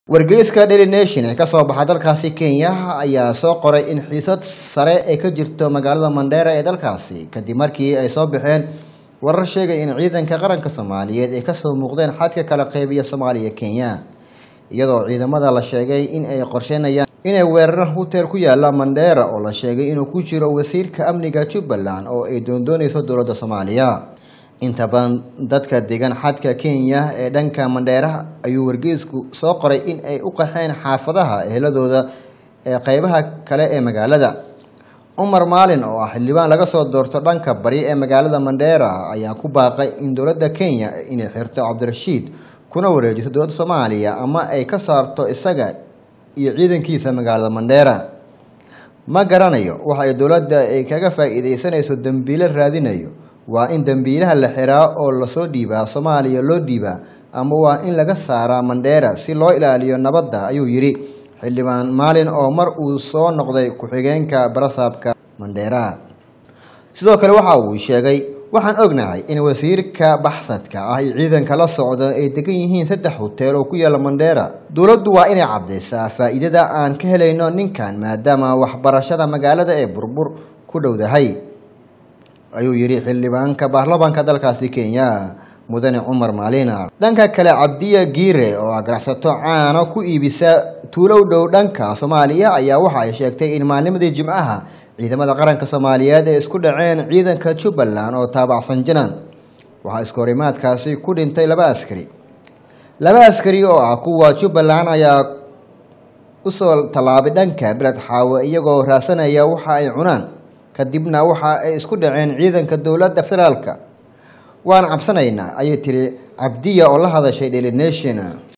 wargeyska daily nation ee kasoo baxa dalkaasi kenya ayaa soo qoray in xiisad sare ay ka jirto magaalada mandheera ee dalkaasi kadib markii ay soo baxeen warar sheegay in ciidanka qaranka soomaaliyeed ay kasoo muuqdeen xadka kala qeybiya soomaaliya kenya iyadoo ciidamada la sheegay in ay qorsheynayaan inay weeraraan huteer ku yaala mandheera oo la sheegay inuu ku jiro wasiirka amniga jubbaland oo ay doondooneyso dowladda soomaaliya inta badan dadka degan xadka kenya ee dhanka mandheeraha ayuu wargeysku soo qoray in ay u qaxeen xaafadaha eheladooda ee qeybaha kale ee magaalada cumar maalin oo ah xildhibaan laga soo doorto dhanka bari ee magaalada mandheera ayaa ku baaqay in dowladda kenya inay xirto cabdirashiid kuna wareejiso dowladda soomaaliya ama ay ka saarto isaga iyo ciidankiisa magaalada mandheera ma garanayo waxa ay dowladda ay kaga faa'iideysanayso dembiile raadinayo waa in dembiilaha la xiraa oo lasoo dhiibaa soomaaliya loo dhiibaa ama waa in laga saaraa mandheera si loo ilaaliyo nabadda ayuu yidhi xildhibaan maalin oo mar uu soo noqday ku-xigeenka barasaabka mandheera sidoo kale waxa uu sheegay waxaan ognahay in wasiirka baxsadka ah iyo ciidanka la socda ay degan yihiin saddex huteel oo ku yaala mandheera dowladdu waa inay caddaysaa faa'iidada aan ka helayno ninkan maadaama waxbarashada magaalada ee burbur ku dhowdahay ayuu yidhi xildhibaanka baarlamaanka dalkaasi kenya mudane cumar maalina dhanka kale cabdiya giire oo ganacsato caano ku iibisa tuulow dhow dhanka soomaaliya ayaa waxa ay sheegtay in maalnimadii jimcaha ciidamada qaranka soomaaliyeed ay isku dhaceen ciidanka jubbaland oo taabacsan janan waxaa iskahorimaadkaasi ku dhintay laba askari laba askari oo ah kuwa jubbaland ayaa usoo tallaabay dhanka beled xaawe iyagoo raasanaya waxa ay cunaan kadibna waxa ay isku dhaceen ciidanka dowladda federaalka waan cabsanaynaa ayay tiri cabdiya oo la hadashay daily nation